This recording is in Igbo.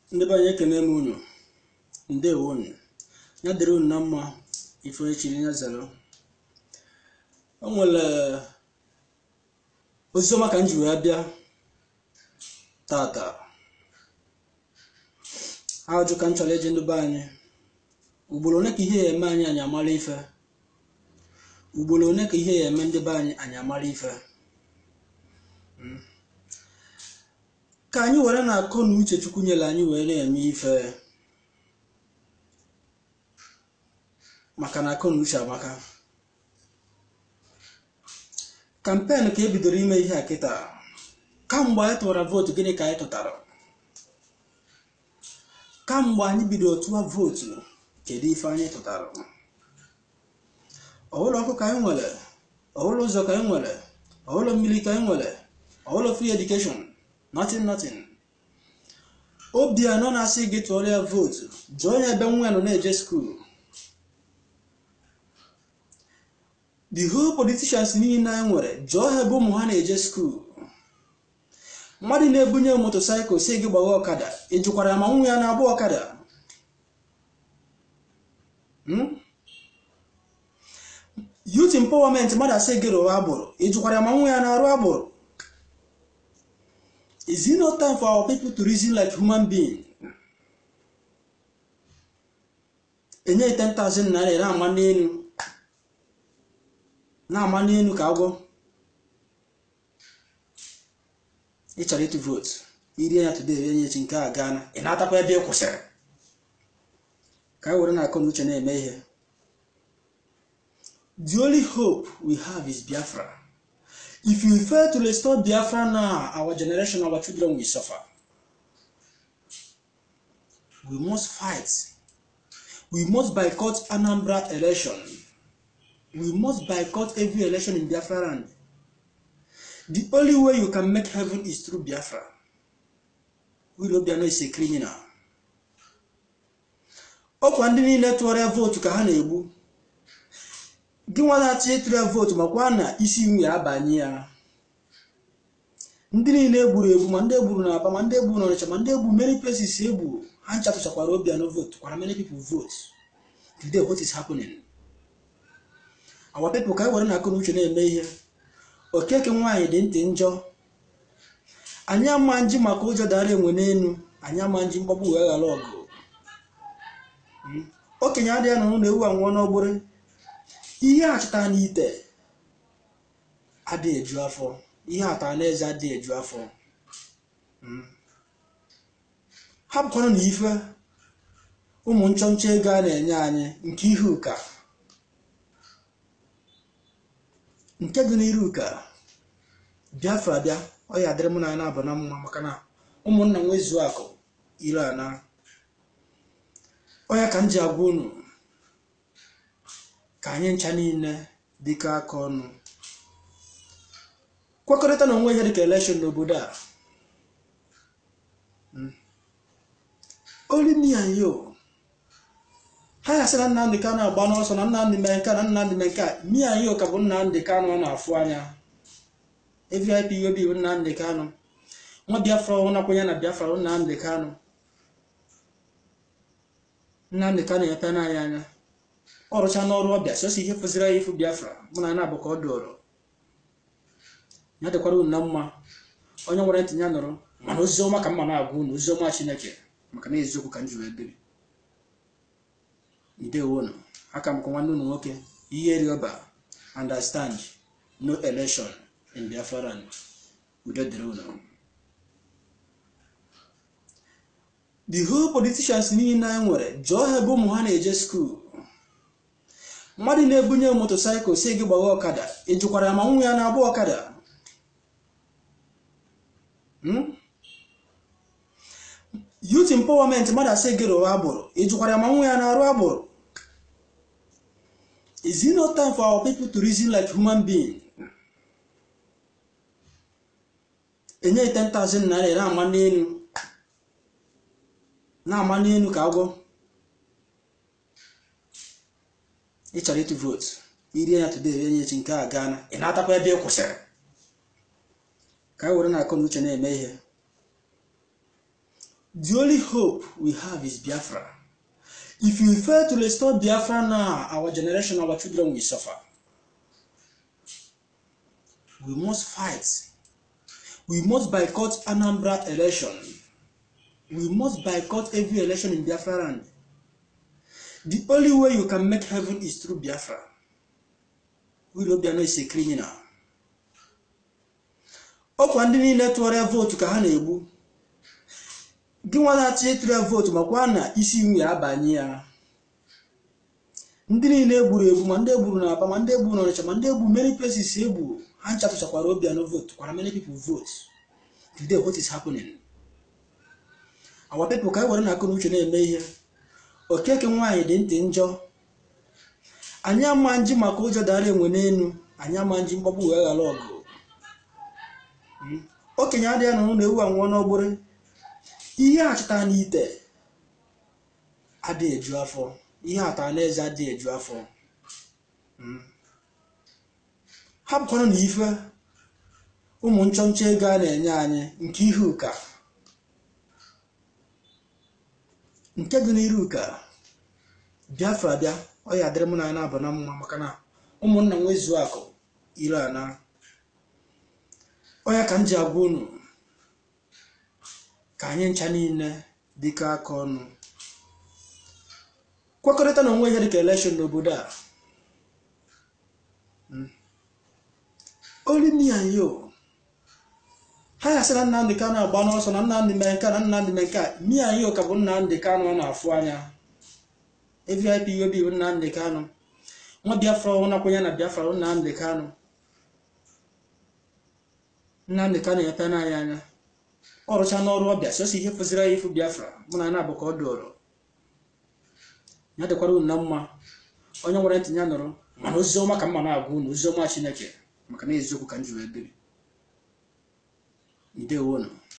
ndị be anyị ekene m unu ndewo unu ya dịrị unu na mma ife echiri ya zara o nwere oziọma ka m ji wee bịa tata ajụ ka m chọrọ iji ndị be anyị ugboro one ka ihe ya eme anyị anyị amara ife ugboro one ka ihe ya eme ndị be anyị anyị amara ife ka anyị were na akọ na uche chukwu nyere anyị wee na-eme ife maka na akọ na uche amaka kampen ka e bidoro ime ihe a kịta kamgbe anyị tụwara vootu gịnị ka anyị tụtara kamgbe anyị bidoro tụwa vootu kedu ife anyị tụtara ọhụrụ ọkụ ka anyị nwere ọhụrụ ụzọ ka anyị nwere ọhụrụ mmiri ka anyị nwere ọhụrụ free education nothing nothing obi anọ na-asị gị tụọrọ ya vootu jụọ ya ebe nwa ya nọ na-eje skuul the whole politicians niile anyị nwere jụọ ha ebe ụmụ ha na-eje skuul mmadụ na-ebunye motosaịkụl si gị gbagha ọkada ị jụkwara ya ma nwa ya na-agba ọkada youth empowerment mmadụ asị gị rụwa agbụrụ ị jụkwara ya ma nwa ya na-arụ agbụrụ is it not time for our people to reason like human being enye 10,000 naira na-ama n'elu na-ama n'elu ka agwọ ị chọrọ ịtụ vootu irie ya today rie ya echi nke a gaa na ị na-atakwa ebe ị kwụsịrị ka anyị were na akọ na uche na-eme ihe the only hope we have is Biafra if you fail to restore Biafra now our generation our children will suffer we must fight we must boycott Anambra election we must boycott every election in Biafra land the only way you can make heaven is through Biafra Willobiano is a criminal ọkwa ndị niile tụọrọ vootu ka ha na-egbu gị nwa na-achọ ịtụrụ vootu makwa na isi nwunye abanye ya ndị niile egburu egbu ma ndị egburu na aba ma ndị egburu na ọnịcha ma ndị egbu many places egbu ha ncha tụchakwara Obiano vote kwara many people vote today what is happening our people ka anyị were na akụ na uche na-eme ihe okeke nwaanyị dị ntị njọ anyị ama nji maka ụjọ dara enwe n'elu anyị ama nji mgbagbu wee ghara ọgụ okenye adịghị anọ na ewu anwụọ n'ọgbụrụ ihe achọta n'ite adịghị eju afọ ihe atara n'eze adịghị eju afọ hapụkwanụ na ife ụmụ nchọnchọ ego a na-enye anyị nke ihe ụka nke dị n'iru ụka Biafra bịa ọ ya adịrị mụ na anyị na-aba na mma maka na ụmụnna nwezuo akụ ire ana ọya ka m ji agwa unu ka anyị ncha niile dịka aka ọnụ kwekọrịta na onwe ihe dịka elekshọn n'obodo a olimi anyị o ha ya sị na Nnamdị Kanụ agba n'ọsọ na Nnamdị mee nke a na Nnamdị mee nke a mi anyị ka bụ Nnamdị Kanụ ọ na-afụ anya AVIPOB bụ Nnamdị Kanụ nwa Biafra ọ nakwenye na Biafra bụ Nnamdị Kanụ Nnamdị Kanụ epe n'anya anya ọ rụcha n'ọrụ ọbịa sosi ihe fụziri anyị ịfụ Biafra mụ na na-abụ ka ọ dụrụ ya dịkwara unu na mma onye nwere ntị ya nụrụ mana oziọma ka mma na-agwa unu oziọma Chineke maka na eziokwu ka m ji wee biri ndewonu aka m kwa nwanne unu nwoke ihe rịọba understand no election in Biafra land udo dịrị unu the whole politicians niile anyị nwere jụọ ha ebe ụmụ ha na-eje skuul mmadụ na-ebunye motosaịkụl si gị gbagha ọkada ị jụkwara ya ma nwa ya na-agba ọkada youth empowerment mmadụ asị gị rụwa agbụrụ ị jụkwara ya ma nwa ya na-arụ agbụrụ is it not time for our people to reason like human being enye 10,000 naira na-ama n'elu na-ama n'elu ka agwọ ị chọrọ ịtụ vootu irie ya today rie ya echi nke a gaa na ị na-atakwa ebe ị kwụsịrị ka anyị were na akọ na uche na-eme ihe the only hope we have is biafra if you fail to restore biafra now our generation our children will suffer we must fight we must boycott anambra election we must boycott every election in biafra land the only way you can make heaven is through biafra Willie Obiano is a criminal ọkwa ndị niile tụọrọ ya vootu ka ha na-egbu gị nwa na-achọ ịtụrụ ya vootu makwa na isi nwe ya abanye ya ndị niile egburu egbu ma ndị egburu na aba ma ndị egburu na ọnịcha ma ndị egbu many places egbu ha nchatụchakwara Obiano vote kwara many people vote today what is happening our people ka anyị were na akụ na uche na-eme ihe okeke nwaanyị dị ntị njọ anyị ama nji maka ụjọ dara enwe n'elu anyị ama nji mgbagbu wee ghara ọgụ okenye adịghị nọ na ewu anwụọ n'ogbere ihe achịta n'ite adịghị eju afọ ihe atara n'eze adịghị eju afọ hapụkwanụ na ife ụmụ nchọnchọ ego a na-enye anyị nke ihe ụka nke dị n'iru ụka biafra bịa ọ ya adịrị mụ na na abụ na mma maka na ụmụnna m nwezuo akụ ire ana ọ ya ka m ji agwa unu ka anyị ncha niile dịkọ aka ọnụ kwekọrịta na onwe ihe dịka elekshọn n'obodo a olu me and you ha ya sị na Nnamdị Kanụ agba n'ọsọ na Nnamdị mee nke a na Nnamdị mee nke a me and you ka bụ Nnamdị Kanụ a na-afụ anya AVIP obi bụ Nnamdị Kanụ nwa Biafra ọhụrụ nakwenye na Biafra bụ Nnamdị Kanụ Nnamdị Kanụ epe n'anyị anya ọ rụcha n'ọrụ ọbịa sosi ihe fụziri anyị ịfụ Biafra mụ na na-abụ ka ọ dụrụ ya dịkwara unu na mma onye nwere ntị ya nụrụ mana ozi ọma ka mma na-agwa unu ozi ọma Chineke maka na eziokwu ka m ji wee biri ndewonu